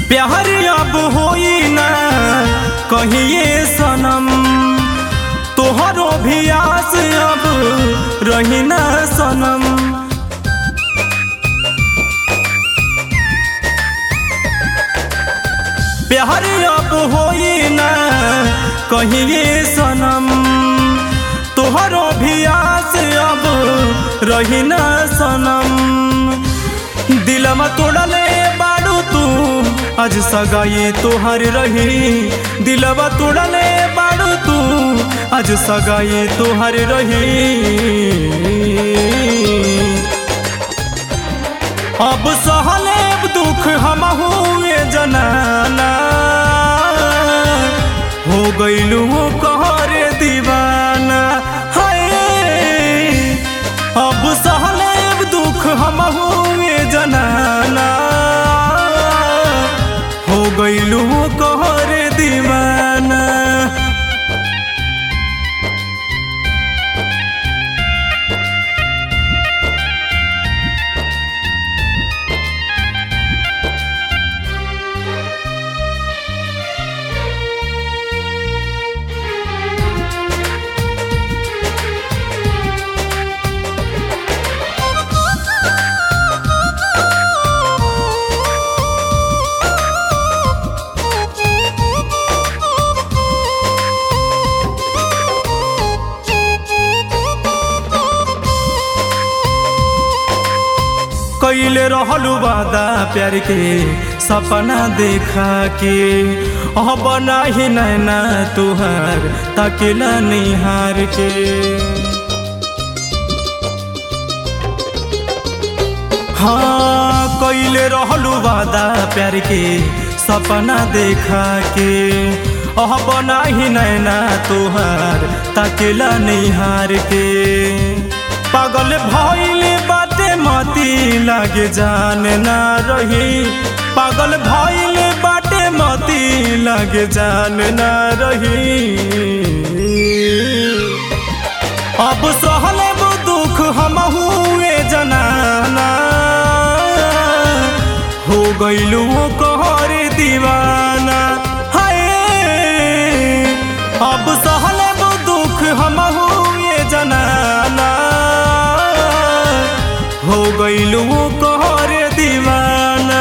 प्यार अब होई ना कहिए सनम तोहरो भी आस अब रही ना सनम प्यार अब होई ना कहिए सनम तोहरो भी आस अब रही ना सनम दिलमा तोड़ले बाड़ू तू आज सगाई तोहर रही दिलवा तोड़ले बाड़ू तू आज सगाई तोहर रही अब सहले दुख हम हुए जनाना हो गईलू कहर दीवाना हाय अब सहले दुख हम हुए जनाना हो गईलू कहर दीवाना कैले रहलू वादा प्यार के सपना देखा के अब नाही नैना तुहार तकेला निहार के हाँ कैले रहलू वादा प्यार के सपना देखा के अब नाही नैना तुहार तकेला निहार के पागल भइल बाटे मती लागे जान ना रही पागल भइल बाटे मती लागे जान ना रही अब सहले वो दुख हम हुए जनाना हो गईलू कहर दीवाना हाय अब सहले वो दुख हम हुए जनाना हो गईलू कहर दीवाना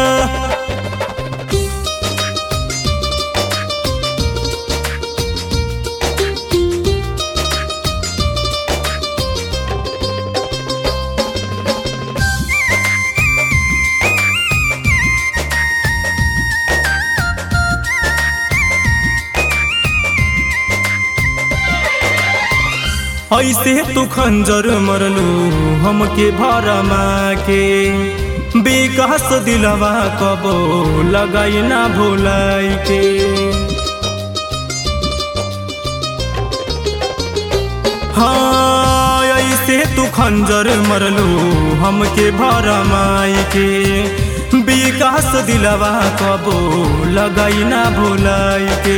ऐसे तू खंजर मरलू हमके भरमा के विकास दिलवा कबो लगाई ना भुलाई के हाँ ऐसे तू खंजर मरलू हमके भरमाई के विकास दिलवा कबो लगाई ना भुलाई के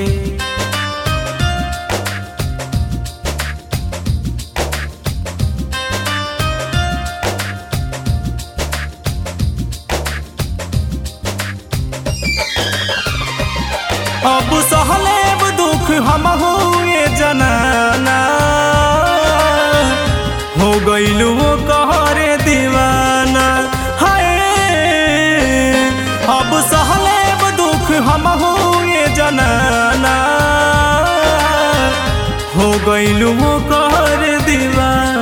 अब सहले दुख हम हुए जनाना हो गईलू कहरे दीवाना हाय अब सहले दुख हम हुए जनाना हो गईलू कहरे दीवाना